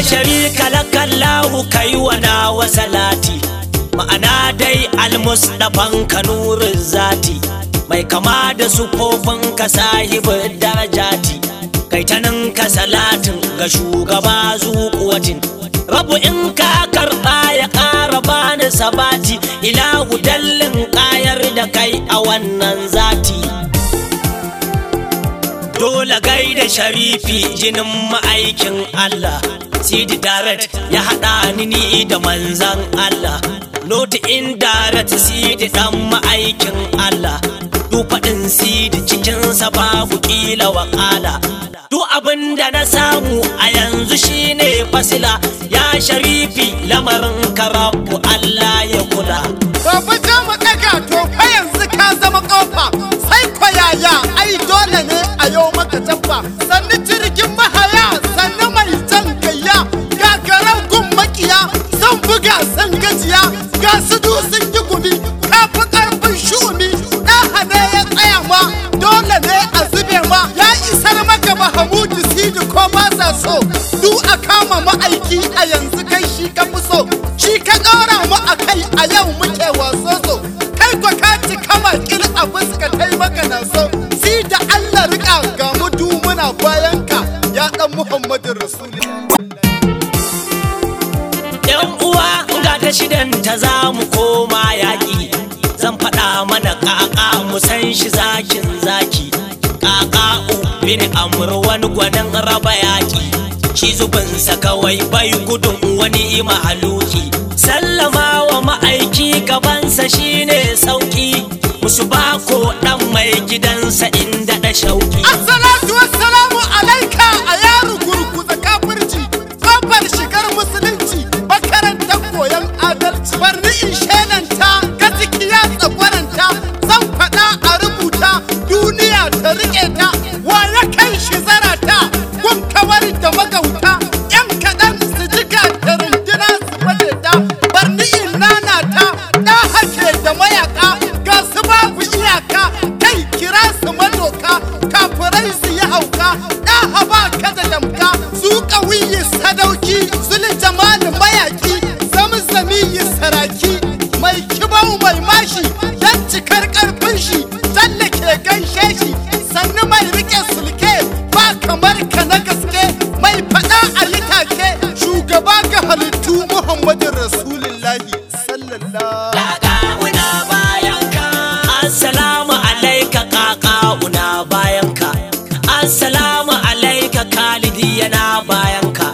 sharika lakallahu kai wa nawa salati ma'ana dai almusdafan kanurin zati mai kama da sufofin ka sahibin darajati kai ta nan ka salatin ga shugaba zuƙuwatin rabu in ka karɓa ya ƙara bani sabati ilahu dallin ƙayar da kai a wannan zati dole gaida sharifi jinin ma'aikin Allah Sidi Daret ya haɗa ni ni da manzan Allah Noti indirect Sidi ɗan ma'aikin Allah Du faɗin Sidi cikinsa babu ƙila waƙala Duk abin da na samu a yanzu shine fasila Ya sharifi lamarin karabu Allah ya kula Baba ja mu ɗaga to fa yanzu ka zama ƙofa sai ko yaya ai dole ne a yau maka tabba sannu jirgin mahaya sannu mai jan gayya gagaran gun makiya sun buga sun gajiya ga su du sun yi gumi ka fi ƙarfin shu'umi ɗaha ne ya tsaya ma dole ne a zube ma ya isar maka mahamudu sidi ko ba sa so du a kama ma'aiki a yanzu kai shi ka fi so shi ka ɗora mu a kai a yau muke waso so kai kwa ka ci kama kil a fuska kai maka na so si da Allah rika ga mu du muna bayan ka ya dan Muhammadu Rasulullah yan uwa ga ta shidan ta za mu koma yaƙi zan faɗa mana ƙaƙa mu san shi zakin zaki ƙaƙa bin amur wani gwanin raba yaƙi shi zubinsa kawai bai gudun wani mahaluki sallama wa ma'aiki gabansa shine sauki musu bako ɗan mai gidansa inda da shauki Assalatu wassalamu alaika a yaro gurguza kafirci kofar shigar musulunci makarantar koyon adalci barni in shelanta gaskiya tsagwaranta zan faɗa a rubuta duniya ta riƙe ta wa ya kai shi zarata gun kawar da magauta yan kaɗan su jika da runduna su baje ta barni in nana ta ɗa hake da mayaka ga su babu iyaka kai kira su madoka kafirai su yi hauka ɗa haba ka da damka su ƙawiyi sadauki zuli jamali mayaki zamzami yi saraki mai kibau mai mashi dan cikar ƙarfin shi talle ke gaishe shi sannu mai rike sulke ba kamar ka na gaske mai faɗa a yi take shugaba ga halittu muhammadu rasulullahi sallallahu kaka'una bayanka assalamu alaika kaka'una bayanka assalamu alaika khalidi yana bayanka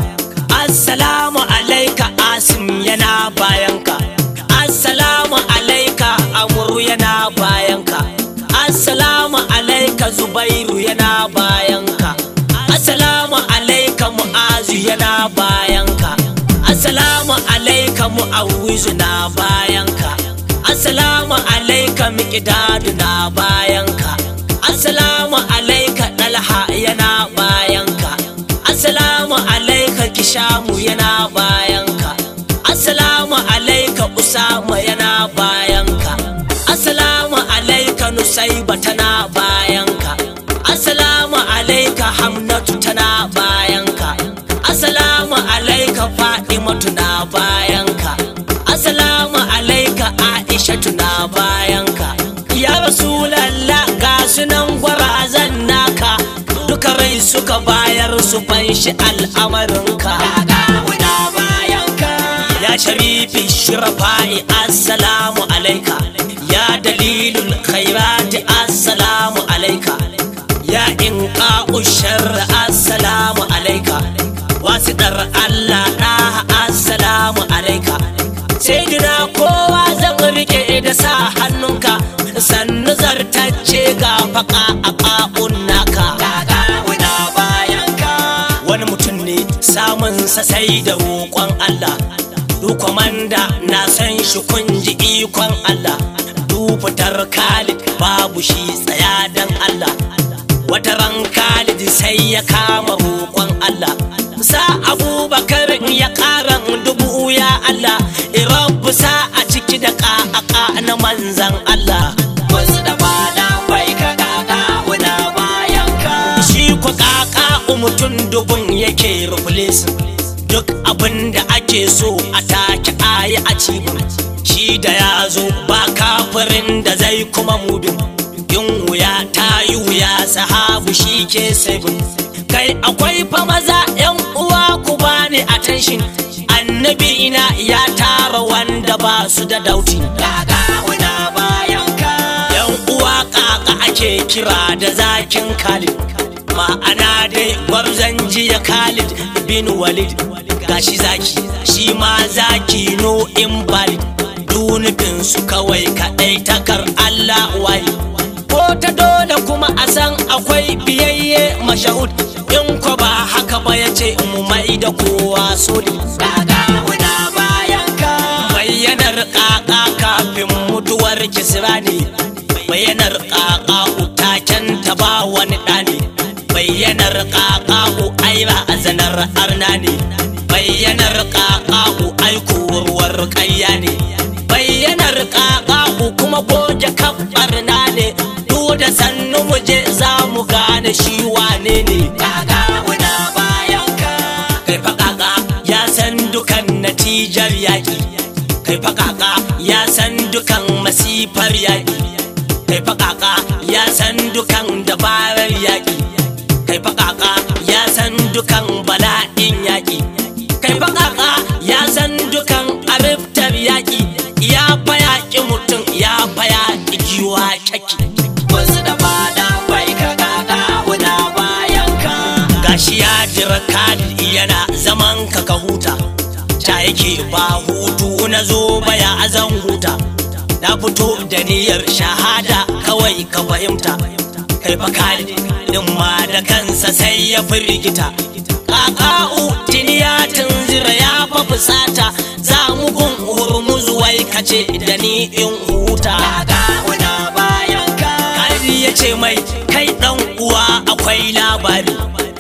assalamu alaika asim yana bayanka assalamu alaika amuru yana bayanka assalamu alaika zubairu yana bayanka assalamu alaika mu'azu yana bayanka assalamu alaika mu'awwizu na bayanka assalamu alaika miqdadu na bayanka assalamu alaika dalha yana bayanka assalamu alaika kishamu yana bayanka assalamu alaika usama yana bayanka assalamu alaika nusaiba tana bayanka assalamu alaika hamnatu tana bayanka assalamu alaika fadimatu na bayanka assalamu alaika aishatu na bayanka ya rasulallah ga sunan gwarazan naka duka rai suka bayar su fanshi al'amarinka ga bayanka ya sharifi shirafa'i assalamu alaika ya dalilul khairati assalamu alaika ya inqa'u sharri assalamu alaika wasiɗar Allah ɗaha assalamu alaika sai dina kowa zan rike da sa hannunka sannu zartacce ga faka a ƙa'un naka wani mutum ne samun sa sai da roƙon Allah du kwamanda na san shi kun ji ikon Allah du fitar Khalid babu shi tsaya dan Allah wata ran Khalid sai ya kama roƙon Allah sa abubakar ya ƙara dubu ya Allah irabu sa a ciki da ƙaƙa na manzan Allah wasu da bada bai ka ƙaƙa wuna bayan ka shi ku ƙaƙa mutum dubun yake ruflesin duk abin da ake so a take ayi a cibin shi da ya zo ba kafirin da zai kuma mudin yin wuya ta yi wuya sahabu shi ke sabin kai akwai fa maza yan uwa ku bani attention annabi ina ya tara wanda ba su da dauti daga una bayan ka yan uwa kaka ake kira da zakin khalid ma'ana dai gwarzon jiya khalid bin walid gashi zaki shi ma zaki no invalid dunufin su kawai kaɗai takar allah waye ko ta dole kuma a san akwai biyayye mashahud in ko ba haka ba ya ce mu mai da kowa soli daga una bayan ka bayyanar kaka kafin mutuwar kisra ne bayyanar kaka utaken ta ba wani ɗani bayyanar kaka aira a zanar arna ne bayyanar kaka aikuwar ƙarya ne bayyanar kaka kuma goge kabbar na ne da sannu mu je za mu gane shi wane ne kaga muna bayan ka kai fa kaka ya san dukan natijar yaƙi kai fa kaka ya san dukan masifar yaƙi kai fa kaka ya san dukan dabarar yaƙi kai fa kaka ya san dukan bala'in yaƙi kai fa kaka ya san dukan ariftar yaƙi ya fa yaƙi mutum ya fa yaƙi giwa kyaki wasu da fada bai ka kaka wuna bayan ka gashi ya jira kadi yana zaman ka ka huta ta yake ba hutu na zo baya azan huta na fito da niyyar shahada kawai ka fahimta kai fa kadi din ma da kansa sai ya firgita kaka'u tiniya tunzira ya fa fusata za mu gun hurmuz wai kace da ni in huta wuna bayan ka Kadi ya ce mai kai dan uwa akwai labari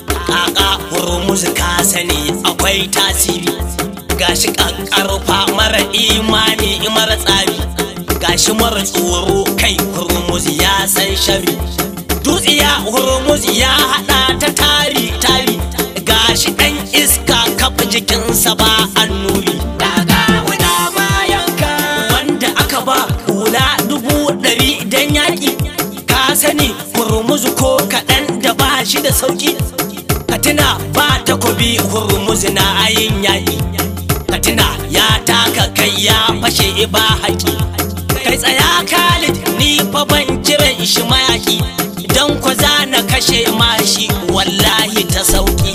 kaka hurmuz ka sani akwai tasiri gashi kankarfa mara imani mara tsari gashi mara tsoro kai hurmuz ya san shari dutsiya hurmuz ya hada ta tari tari gashi dan iska kafa jikinsa ba annuri daga wuna bayan ka wanda aka ba hula dubu ɗari dan yaƙi ka sani hurmuzu ko kaɗan da ba shi da sauƙi ka tuna ba takobi hurmuzu na ayin yaƙi ka tuna ya taka kai ya fashe ba haƙi kai tsaya khalid ni fa ban kiran shi mayaƙi don kwa za na kashe mashi wallahi ta sauƙi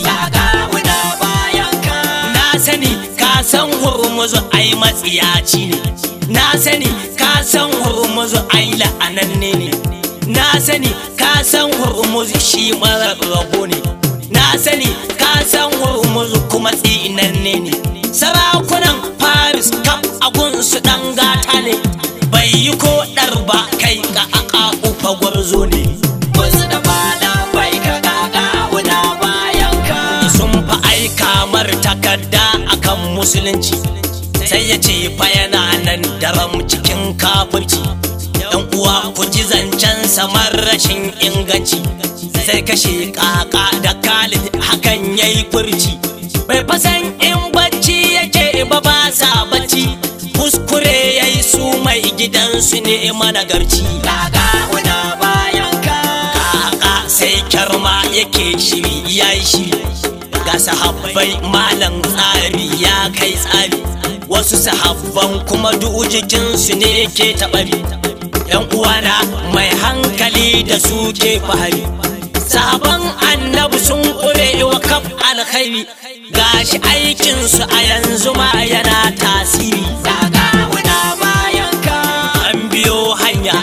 na sani ka san hurmuzu ai matsiyaci ne na sani ka san hurmuzu ai la'ananne ne na sani ka san hurmuzu shi mara rabo ne na sani ka san hurmuzu kuma tsinanne ne sarakunan paris kaf agunsu dan gata ne bai yi ko ɗar ba kai ka aka ufa gwarzo ne wasu da fada bai ka kaka wuna bayan ka sun fa aika mar takarda akan musulunci sai ya ce fa yana nan daram cikin kafirci yan uwa ku ji zancen samar rashin inganci sai kashe kaka da kalid hakan yayi furci bai fasan in bacci yake ba ba sa bacci kuskure yayi su mai gidansu ne managarci kaka wuna bayan ka kaka sai kyarma yake shiri yayi shiri ga sahabbai malam tsari ya kai tsari wasu sahabban kuma duk jikinsu ne ke taɓari yan uwana mai hankali da su ke fahari sahaban annabi sun ƙure wa kaf alkhairi gashi aikinsu a yanzu ma yana tasiri daga wuna bayan ka an biyo hanya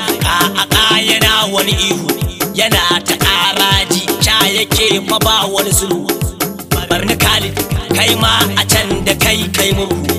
a yana wani ihu yana ta ƙaraji ca yake fa ba wani sulhu barni khalid kai ma a can da kai kai murhu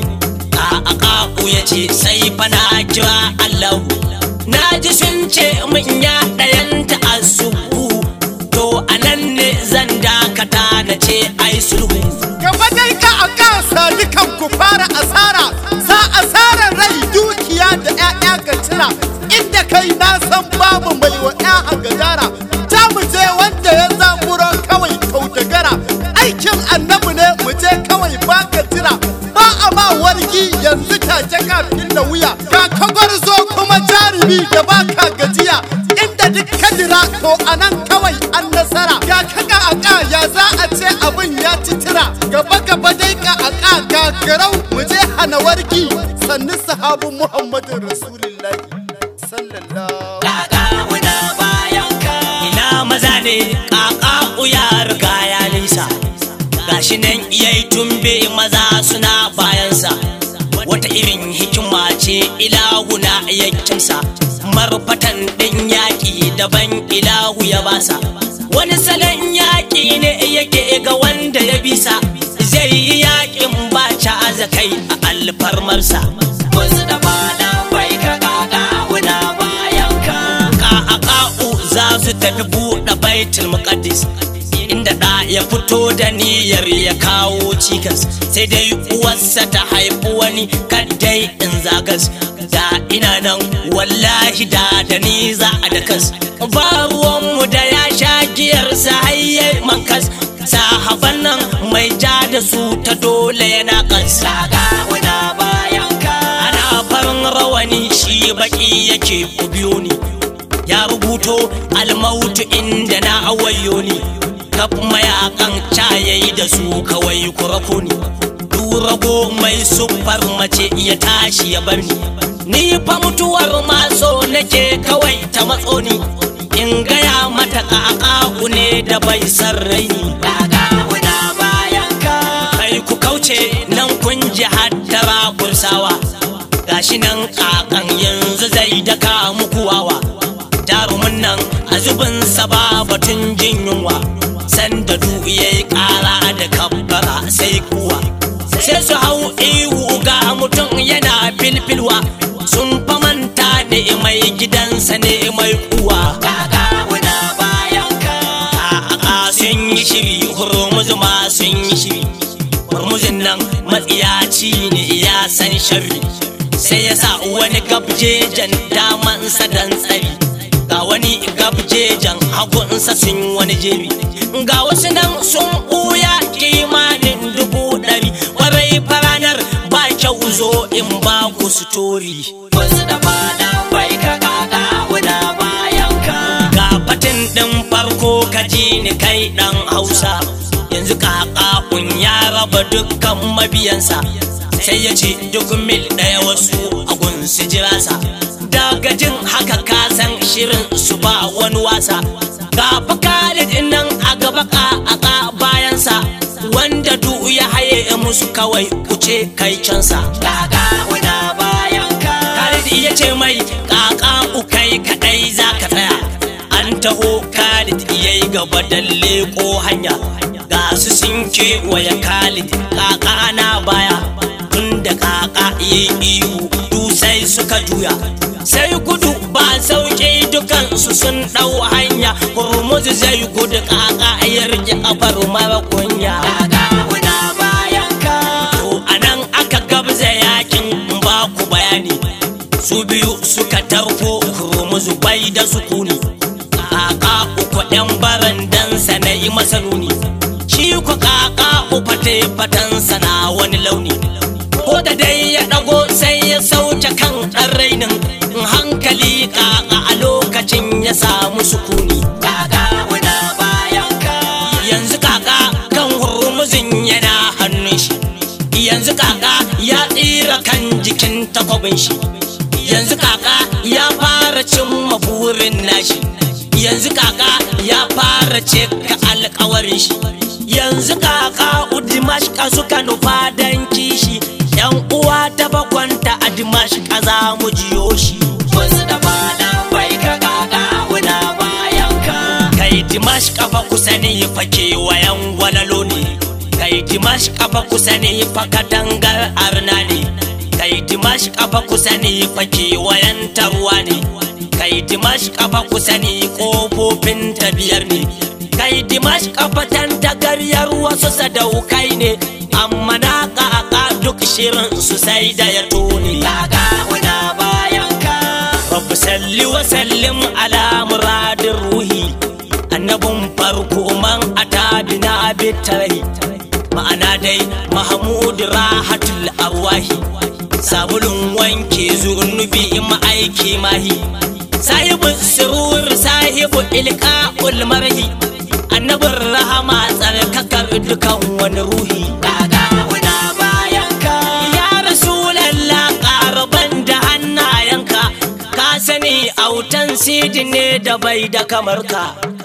a akaku ya ce sai fa na kira allahu na ji sun ce min ya ɗayanta asubu to a nan ne zan dakata na ce ai sulhu gaba dai ka a kasa dukan ku fara asara sa asarar rai dukiya da 'ya'ya ga cira inda kai na san babu mai wa 'ya gagara ta mu je wanda ya zamuro kawai kautagara aikin annabi ne mu je kawai kawai baka jira ba a ma wargi yanzu take kafin da wuya ga kagwar zo kuma jarumi da baka gajiya inda duk kadira to anan kawai an nasara ga kaga aka ya za a ce abin ya ci tira gaba gaba dai ka aka ga garau mu je hana wargi sannu sahabin muhammadin rasulullahi sallallahu kaka una bayan ka ina maza ne kaka uya riga ya nisa gashi nan yayi tumbe maza suna bayansa wata irin hikima ce ilahuna ya kimsa marfatan ɗin yaƙi daban ilahu ya basa wani salon yaƙi ne yake ga wanda ya bisa zai yi yaƙin ba azakai a alfarmarsa wasu da bada bai ka kaka wuna bayan ka ka'aka'u za su tafi buɗe baitul muqaddis inda ɗa ya fito da niyyar ya kawo cikas sai dai uwarsa ta haifi wani kaddai in zagas da ina nan wallahi da da ni za a da kas ba ruwanmu da ya sha giyarsa hayyai mankas sahaban nan mai ja da su ta dole yana kansa ga wuna bayan ka ana farin rawani shi baki yake ku biyo ni ya rubuto almautu inda na awayo ni kaf mayakan cayayi da su kawai kurako ni rago mai siffar mace ya tashi ya bar ni ni fa mutuwar maso nake kawai ta matso ni in gaya mata ƙaƙaƙu ne da bai san raini ƙaƙaƙu na bayan ka kai ku kauce nan kun ji haddara kursawa gashi nan ƙaƙan yanzu zai daka muku wawa jarumin nan a zubinsa ba batun jin yunwa sanda du yayi ƙara da kabbara sai kuwa sai su hau ihu ga mutum yana filfilwa sun famanta ne mai gidansa ne mai kuwa kaka wuna bayan ka a sun yi shiri hurmuzu ma sun yi shiri hurmuzin nan matsiyaci ne ya san shari sai ya sa wani gabjejen damansa dan tsari ga wani gabjejen hagunsa sun wani jebi ga wasu nan sun ɓuya kimanin dubu ɗari kwarai faranar ba kyau zo in ba ku sitori wasu da fada bai ka kaka wuna bayan ka ga fatin ɗin farko ka ji ni kai ɗan hausa yanzu kaka ya raba dukkan mabiyansa sai ya ce duk mil ɗaya wasu a gunsu jirasa daga jin haka ka san shirin su ba wani wasa ga Khalid nan a gaba ka bayansa wanda du ya haye musu kawai kuce kai cansa kaka wuna bayan ka Khalid ya ce mai kaka kai kadai za ka tsaya an taho Khalid yayi gaba da leko hanya ga su sun kewaye Khalid kaka na baya tun da kaka yi ihu du sai suka juya sai gudu ba sauke dukansu sun ɗau hanya hurmuzu zai gudu kaka ya rike kafar mara kunya wuna bayan ka to anan aka gabza yakin ba ku bayani su biyu suka tarko hurmuzu bai da sukuni kaka uku ɗan barandansa na yi masa nuni shi ku kaka ufate fatansa na wani launi ko da dai ya ɗago sai ya sauke kan ɗan rainin hankali kaka a lokacin ya samu sukuni kaka wuna bayan ka yanzu kaka kan hurmuzin yana hannun shi yanzu kaka ya tsira kan jikin takwabin shi yanzu kaka ya fara cimma burin nashi yanzu kaka ya fara cika alkawarin shi yanzu kaka udimashka suka nufa dan kishi yan uwa ta bakwanta a dimashka za mu jiyo shi wasu da bada bai ka kaka wuna bayan ka kai dimashka fa kusa ne fa kewayen walalo ne kai dimashka fa kusa ne fa katangar arna ne kai dimashka fa kusa ne fa kewayen tarwa ne kai dimashka fa kusa ne kofofin tabiyar ne kai dimashka fa tantagaryar wasu sadaukai ne amma na kaka duk shirin su sai da ya tone kaka wuna bayan ka rabbi salli wa sallim ala muradin ruhi annabin farko man ata bina bitarahi ma'ana dai mahamudu rahatul arwahi sabulun wanke zunubi ma'aiki mahi sahibu surur sahibu ilka ulmarhi annabin rahama tsarkakar dukan wani ruhi daga muna bayanka ya rasulallah ƙaraban da hannayenka ka sani autan sidi ne da bai da kamar ka